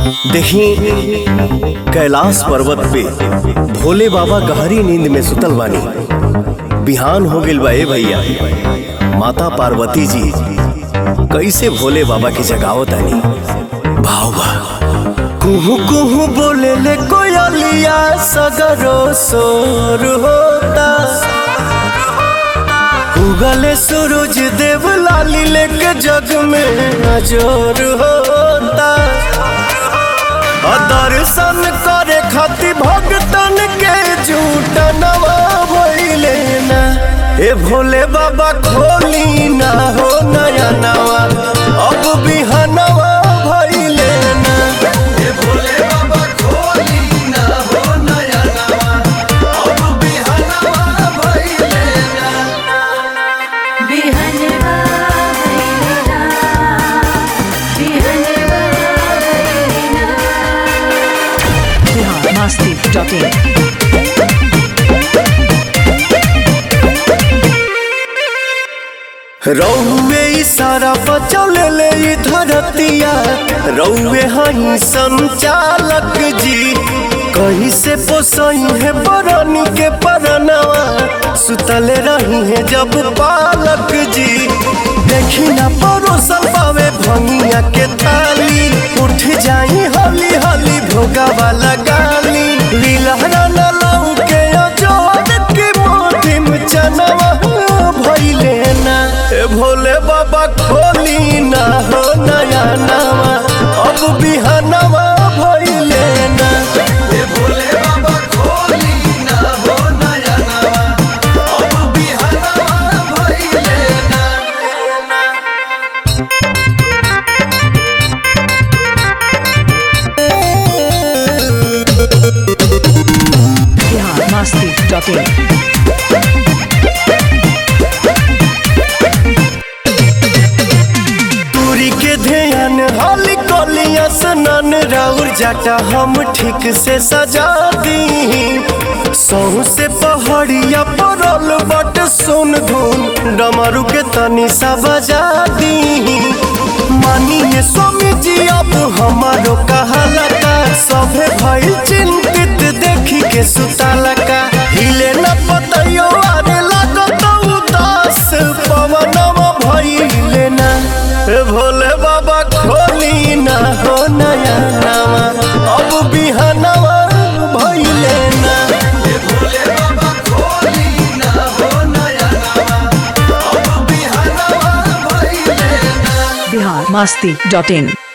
देखी कैलाश पर्वत पे भोले बाबा गहरी नींद में सुतल बानी बिहान हो गइल बा ए भैया माता पार्वती जी कैसे भोले बाबा की जगावत आनी भाव बा कुहू कुहू बोले ले कोयलिया सगरो सोर होता उगले सूरज देव लाली लेके जग में अजोर होता और दर्शन करे खातिर भगतन के झूठ नवा भइले ना ए भोले बाबा खोली ना हो नया नवा अब बिहनवा भइले ना ए भोले बाबा खोली ना हो नया नवा अब बिहनवा भइले ना बिहनवा भैलेना बिहनवा भैलेना biharmasti.in रौवे इशारा बचौले ले ई धरतिया रौवे हई संचालक जी कहीं से पोसई है बरनी के परनवा सुतले रही है जब पालक जी देखी ना परोसल पावे भंगिया के थाली उठ जाई हली हली भोगा वाला गाली लीलहरा न लाऊ के अजोर के मोटी में चनवा भइले ना ए भोले बाबा खोली ना हो नया नवा अब बिहनवा भइले ना ए भोले बाबा खोली ना हो नया नवा अब बिहनवा भइले ना biharmasti.in दूरी के ध्यान हाली कोलिया सनन राउर जाटा हम ठीक से सजा दी सहू से पहाड़िया परल बट सुन धुन डमरू के तनी सा बजा दी मानिए स्वामी जी अब हमारो कहाला का सभे भइल चिंतित देखी के सुताला का हिले न पतयो आरे लागत उदास पवनवा भइले ना ए भोले बाबा खोली ना हो नया नवा अब बिहनवा भइले ना ए भोले बाबा खोली ना हो नया नवा अब बिहनवा भइले ना biharmasti.in